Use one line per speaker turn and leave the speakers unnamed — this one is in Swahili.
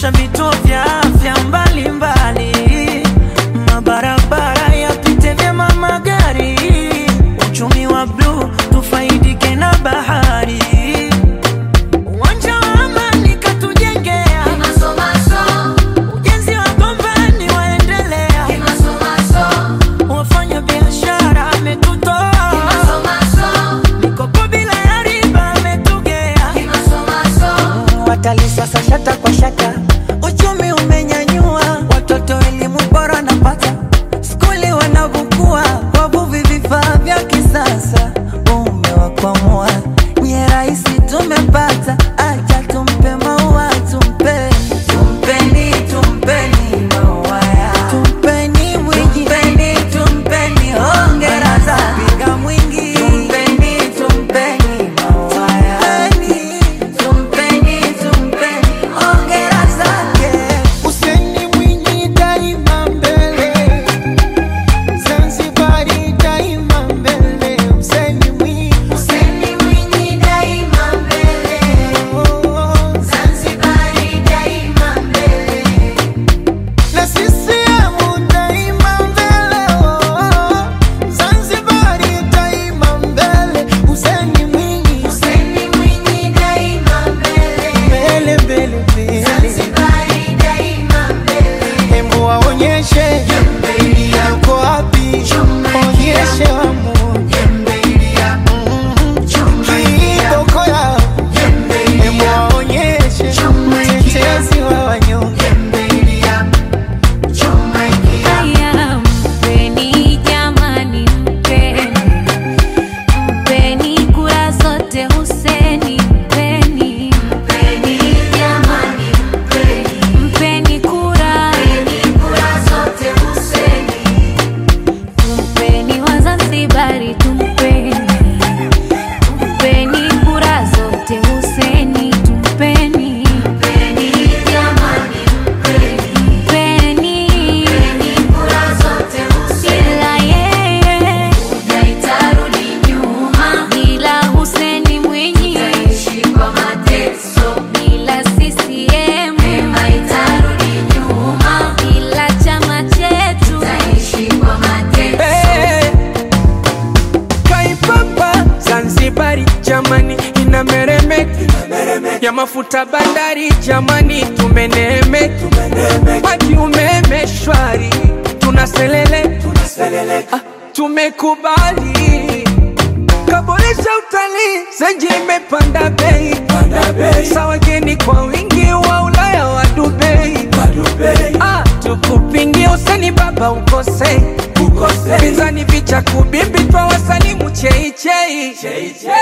kuboresha vituo vya afya mbalimbali, mabarabara yapite vyema magari, uchumi wa bluu tufaidike na bahari, uwanja wa amani katujengea, ujenzi wa gombani waendelea, wafanya biashara ametutoa, mikopo bila ya riba ametugea, watalii sasa shata kwa shata, uchumi umenyanyua, watoto elimu bora napata, skuli wanavukua, wavuvi vifaa vya kisasa, umewakwamua nye rahisi tumepata, acha tumpe maua tumpe tumpeni tumpeni maua ya tumpeni mwingi tumpeni tumpeni hongera za piga mwingi tumpeni tumpeni maua ya tumpeni tumpeni hongera zake
Useni Mwinyi daima mbele, Zanzibari daima mbele. Useni Mwinyi,
Useni Mwinyi daima mbele,
oh,
Zanzibari daima mbele.
na CCM daima mbele, oh, Zanzibari daima mbele. Useni Mwinyi,
Useni Mwinyi daima mbele,
mbele mbele mbele,
Zanzibari daima mbele.
hembu waonyeshe yako wapi, onyeshe wamu kiboko yao Hebu waonyeshe mtetezi wa wanyonge.
Haya, mpeni jamani, mpeni mpeni kura zote Huseni, mpeni mpeni jamani, mpeni mpeni kura kura zote Huseni, tumpeni Wazanzibari, tumpeni tumpeni kura zote Huseni, tumpeni mpeni jamani, mpeni mpeni kura zote Huseni, ila yeye haitarudi nyuma, bila Huseni Mwinyi taishi kwa mateso, bila CCM haitarudi nyuma, bila chama chetu taishi kwa mateso.
Hey, Kaipapa Zanzibari jamani inameremeka ya mafuta bandari jamani tumeneemeka maji umeme shwari tunaselele ah, tumekubali kaboresha utalii zenji imepanda bei sa wageni kwa wingi wa Ulaya wa Dubai ah, tukupingie useni baba ukose pinzani vicha kubimbi twa wasani mcheichei